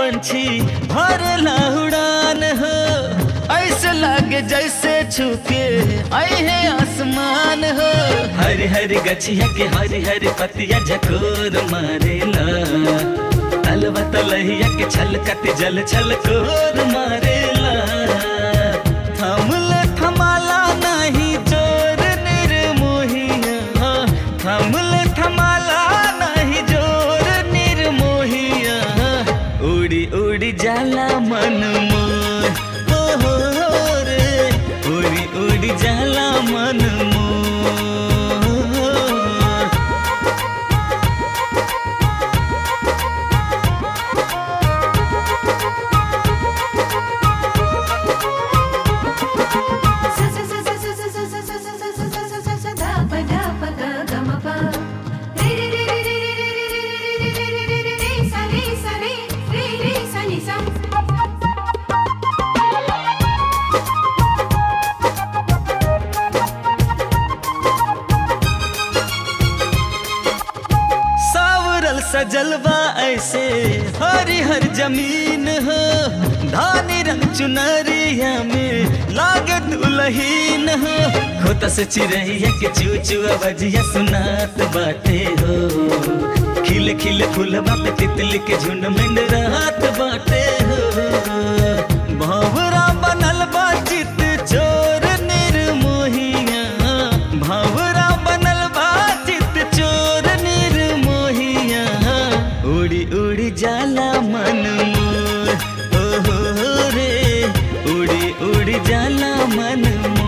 पंछी भरला उड़ान हो ऐसे लागे जैसे छुके आई है आसमान हो हरी हरी गछिया के हरी हरी पतिया झकोर मारेला तलवा तलहिया के छलकत जल छलकोर मारेला थमल थमाला नहीं जोर निर्मोहिया थमल थमाला नहीं जोर निर्मोहिया उड़ी उड़ी जाला मन मोर हो हो हो रे उड़ी उड़ी जाला मन मोर सावरल सजलवा ऐसे हरी हर जमीन हो धानी रंग चुनरिया में लागे दुलहीन हो खोता से चिड़ैया के चूचुआ बजिया सुनात बाटे हो खिले खिले फूलवा पे तितली के झुंड में रात बाटे हो भंवरा बनल बा चित चोर निर्मोहिया भंवरा बनल बा चित चोर निर्मोहिया उड़ी उड़ी जाला मन मोर ओ हो हो रे उड़ी उड़ी जाला मन मोर